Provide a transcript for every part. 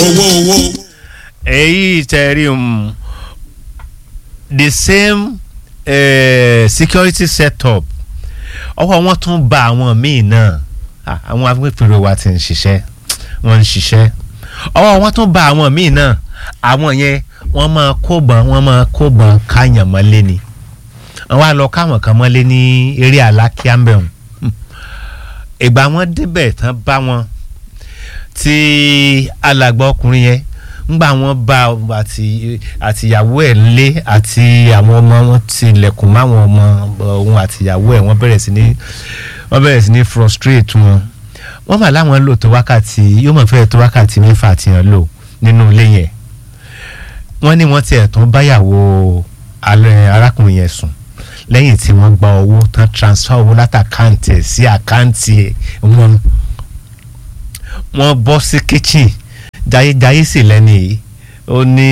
owó owó. èyí tẹ̀rí um, the same uh, security setup ọwọ́ wọn tún ba àwọn míì náà Ah, àwọn agbófinró wa ti ń ṣiṣẹ́ wọ́n ń ṣiṣẹ́ ọwọ́ wọn tún ba àwọn míì náà àwọn yẹn wọ́n máa kóbọn wọ́n máa kóbọn káyàn mọ́lé ni wọ́n á lọ káwọn kan mọ́lé ní eré alákíámbẹ̀hùn ìgbà wọn débẹ̀ tán bá wọn tí alàgbà ọkùnrin yẹn ńgbà wọn bá àti àtìyàwó ẹ̀ lé àti àwọn ọmọ wọn tilẹ̀kùn máwọn ọmọ òun àtìyàwó ẹ̀ wọ́n bẹ̀rẹ̀ sí ní wọ́n bẹ̀rẹ̀ sí ní frustrate wọn wọ́n mà láwọn lò tó wákàtí yóò mọ̀ fẹ́ẹ́ tó wákàtí mẹ́fà tí wọ́n lò nínú ilé yẹn wọ́n ní wọ́n tiẹ̀ tún báyàwó alẹ́ arákùnrin yẹn sùn lẹ́yìn tí wọ́n gba owó tán transfer owó látàkáǹtì ẹ̀ sí àkáǹtì wọn wọ́n bọ́ sí kitchen jayéjayé sì lẹ́nu yìí ó ní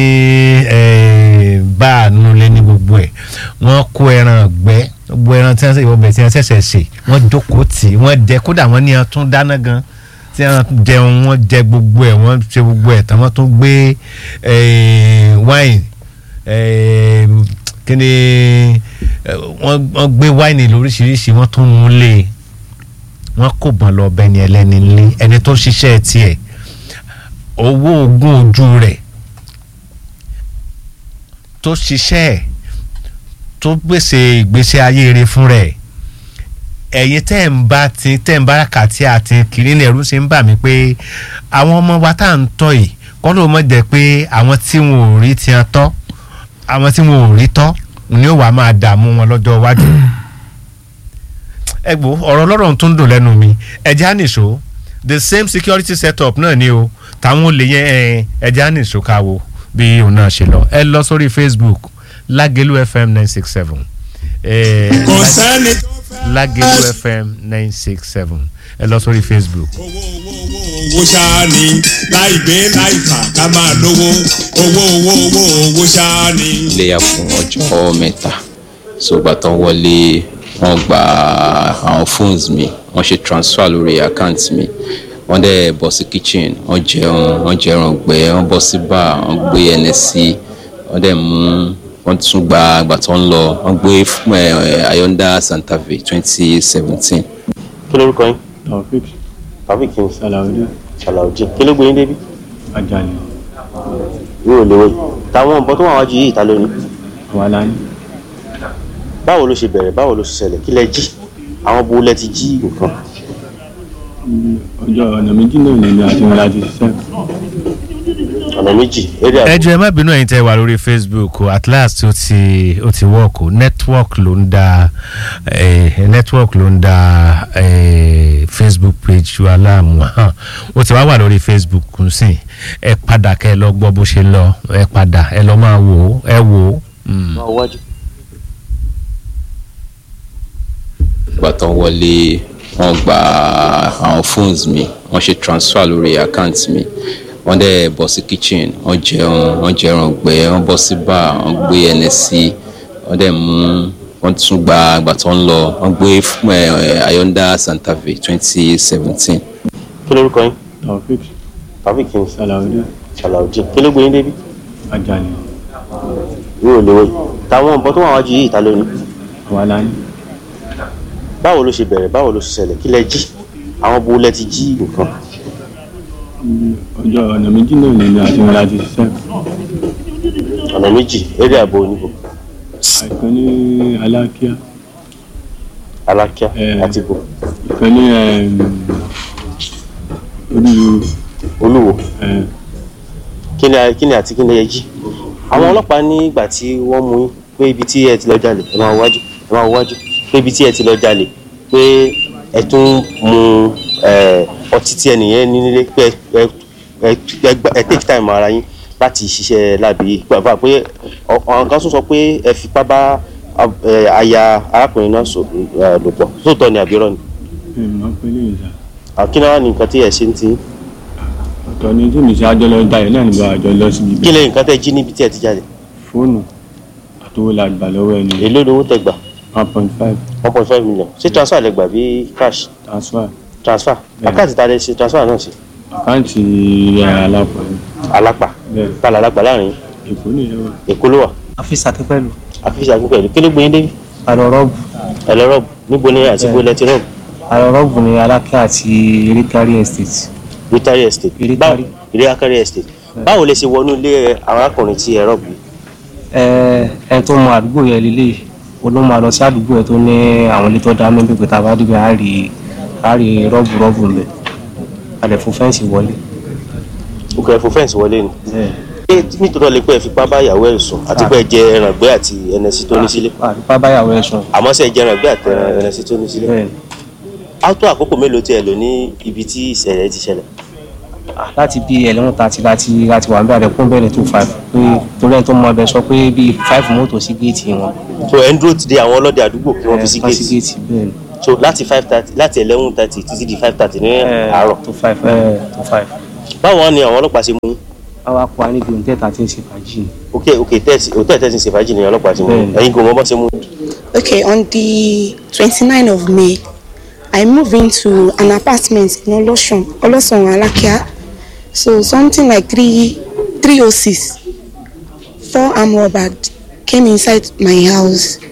báànú lé ní gbogbo ẹ̀ wọ́n kó ẹran ọ̀gbẹ́ gbogbo ẹran tí wọ́n ṣe ìwọ̀bẹ̀ tí wọ́n ṣẹ̀ṣẹ̀ ṣe wọ́n jókòó tì í wọ́n jẹ kódà wọ́n ní ọtún dáná gan tí wọ́n jẹun wọ́n jẹ gbogbo ẹ̀ wọ́n ṣe gbogbo ẹ̀ tán wọ́n tún gbé wine kí ni wọ́n gbé wine lóríṣiríṣi wọ́n tún mú lé wọ́n kò bọ́n lọ bẹ́ni ẹlẹ́ni lé ẹni tó ṣiṣẹ́ tiẹ̀ owó ogún ojú rẹ̀ tó ṣiṣẹ́ ẹ̀ tó gbèsè ìgbésí ayé rẹ̀ fún rẹ̀ ẹ̀yin tẹ́ ń bá ti tẹ́ ń bára kàtí àti kiri ní ẹ̀rú ṣe ń bà mí pé àwọn ọmọ wa tá à ń tọ́ yìí kọ́ ló mọ̀ jẹ́ pé àwọn tí wọn ò rí ti hàn tọ́ àwọn tí wọn ò rí tọ́ ni ó wàá máa dààmú wọn lọ́jọ́ iwájú ẹ gbọ́ ọ̀rọ̀ ọlọ́rọ̀ tó ń dùn lẹ́nu mi ẹ̀jẹ̀ á nìṣó the same security setup náà ni o táwọn olè yẹn ẹ̀jẹ̀ á nìṣó ká wo bí òun náà ṣe lọ ẹ lọ sórí facebook lágẹ̀lú fm nine six seven kò sẹ́ni tó fẹ́. lágẹ̀lú fm nine six seven ẹ lọ sórí facebook. owó owó owó owó ṣáá ni láì gbé láì fà ká máa lówó owó owó owó owó ṣáá ni. iléyà fún ọjọ́ mẹ́ta sọgbà tán wọlé wọ́n gba àwọn phones mi wọ́n ṣe transfer lórí account mi wọ́n dẹ̀ bọ́ sí kitchen wọ́n jẹun wọ́n jẹun ọ̀gbẹ́ wọ́n bọ́ sí bar wọ́n gbé nsc wọ́n dẹ̀ mú wọ́n tún gba àgbà tó ń lọ wọ́n gbé ayọ́ndà santa fe twenty seventeen. kí lórúkọ yín taofik tàbík yín salaudeen ṣàlàyé kí ló gbé yín débi ajani yóò léwé táwọn nǹkan tó wà wájú yìí ta lónìí awalani báwo ló ṣe bẹ̀rẹ̀ báwo ló ṣe ṣẹlẹ̀ kí lẹ jí àwọn bo lẹ ti jí nǹkan ọjọ́ ọ̀nà méjì náà ni mi àti wọn láti ṣiṣẹ́ ọ̀nà méjì eré ẹ àbò jọ̀ọ́ ẹ má bínú ẹ̀yin tẹ́ wà lórí facebook o at last ó ti ó ti work o network ló ń da eh, network ló ń da eh, facebook page wa láàmú hàn ó ti wá wà lórí facebook nsìn ẹ padà kẹ́ ẹ lọ gbọ́ bó ṣe lọ ẹ padà ẹ lọ máa wò ó ẹ wò ó. Mm. máa wájú. ìgbà tán wọlé wọ́n gba àwọn phones mi wọ́n ṣe transfer lórí account mi wọ́n dẹ̀ bọ́ sí kitchen wọ́n jẹun wọ́n jẹun ọ̀gbẹ́ wọ́n bọ́ sí bar wọ́n gbé nsc wọ́n dẹ̀ mú wọ́n tún gba àgbà tó ń lọ wọ́n gbé ayọ́ndà santa fe twenty seventeen. kí lórúkọ yín taofik tàbík yín salaudeen ṣàlàyé kí ló gbé yín débi ajani yóò léwé táwọn nǹkan tó wà wájú yìí ta lónìí awalani báwo ló ṣe bẹ̀rẹ̀ báwo ló ṣe ṣẹlẹ̀ kí lẹ jí àwọn bo lẹ ti jí nǹkan ọjọ́ ọ̀nà méjì náà ni mi àti wọn láti ṣiṣẹ́ ọ̀nà méjì eré àbò oníbò àìkan ní alákíá alákíá Eh. àti bò ìkan ní olúwo olúwo eh, kí ni kí ni àti kí ni ẹ jí àwọn ọlọ́pàá nígbà tí wọ́n mú yín pé ibi tí ẹ ti lọ jalè ẹ máa wájú ẹ máa wájú pé ibi tí ẹ ti lọ jalè pé ẹ tún mu ẹ, ọtí tí ẹnìyẹn ní nílé pé ẹ ẹ ẹ gba- ẹ take time ara yín láti ṣiṣẹ́ láàbí pàápàá pé ọ- àwọn kan tún sọ pé ẹ fipá bá ab- ẹ, aya arákùnrin náà sọ ẹ, lò pọ̀ sóòótọ́ ni àbírọ́ ni ẹ mọ̀ pé lè yà àkínná wà ní nǹkan tí ẹ ṣe ń tì í ọ̀tọ̀ ni tí mi ṣe àjọ lọ dalẹ̀ náà nígbà àjọ lọ síbi kí ibẹ̀ lẹ́yìn nǹkan tẹ́ jí níbi tí ẹ ti jáde fóònù àtowó la gbà lọ́wọ́ ẹni èló lówó tẹ́ gbà one point five one point five million ṣé transfer lẹ gbà bí cash transfer transfer Bẹ́ẹ̀ni. àkáǹtì ta lẹ ṣe transfer náà sí àkáǹtì alápá ni alápà bẹ́ẹ̀ tá alápà láàrin èkó nìyẹn wà. èkó ló wà àfíìsì akínpẹ̀lú àfíìsì akínpẹ̀lú kí ló gbé yín débi àlọ́ rọ́ọ̀bù ẹ̀lọ́ rọ́ọ̀bù níbo ni àti bó lẹ́tí rọ́ọ̀bù àlọ́ rọ́ọ̀bù ní alákẹ́ àti erékárí estate rotary estate Ìrékárí. Báwo- ìrékárí estate báwo lè ṣe wọnú ilé arákùnrin tí ẹ rọ́ọ̀bù yìí? ẹ ẹ tó mọ àdúgbò yẹn lélẹ̀ o ló máa lọ sí àdúgbò yẹn tó ní àwọn ilé tó dá mẹ́bí pé tá a bá débẹ̀ á rí á rí rọ́ọ̀bù rọ́ọ̀bù ń bẹ̀ a lè fún fẹ́ǹsì wọlé. òkè ẹ̀fọ́ fẹ́ǹsì wọlé ni ṣé nítorí ọ̀lẹ́ pé ẹ fipá bá ìyàwó ẹ̀ sùn àti pé ẹ jẹ ẹran gbé àti ẹnẹsí tó ní sílé àdúpá báyàwó ẹ̀ sùn àmọ́ ṣe jẹ ẹran gbé àti ẹnẹsí tó ní sílé bẹ́ẹ̀ ni á tó àkókò mélòó tí ẹ lò ní ibi tí ìṣẹ̀lẹ̀ ti ṣẹlẹ̀ Ah, láti bí ẹlẹ́wọ̀n tàti láti láti wà ń bẹ̀rẹ̀ kún bẹ̀rẹ̀ tó five pé torí ẹni tó mọ ọbẹ̀ sọ pé bíi five mọ́tò sí géètì wọn. so ẹ ń dúró ti de àwọn ọlọ́dẹ àdúgbò kí wọ́n fi sí Eh, wọ́n sí géètì géètì bẹ́ẹ̀ ni. so láti five thirty láti eleven thirty títí di five thirty ní Eh, àárọ̀ tó five eh, tó five. báwo ni àwọn ọlọ́pàá ṣe mú yín? àwa kọ́ wa níbi òǹtẹ̀ tí ń ṣe fàájì ni. ok ok tẹ́ẹ̀sì òtẹ́ẹ̀ tẹ́ẹ̀sì ṣe fàájì ni ọlọ́pàá ṣe mú yín. Bẹ́ẹ̀ni. ẹ̀yin kò mọ bọ́ ṣe mú yín. Okay, on the 29th of May, I moved into an apartment in Olosun, Olosun Alakia. So something like three, three O six, four armed robbers came inside my house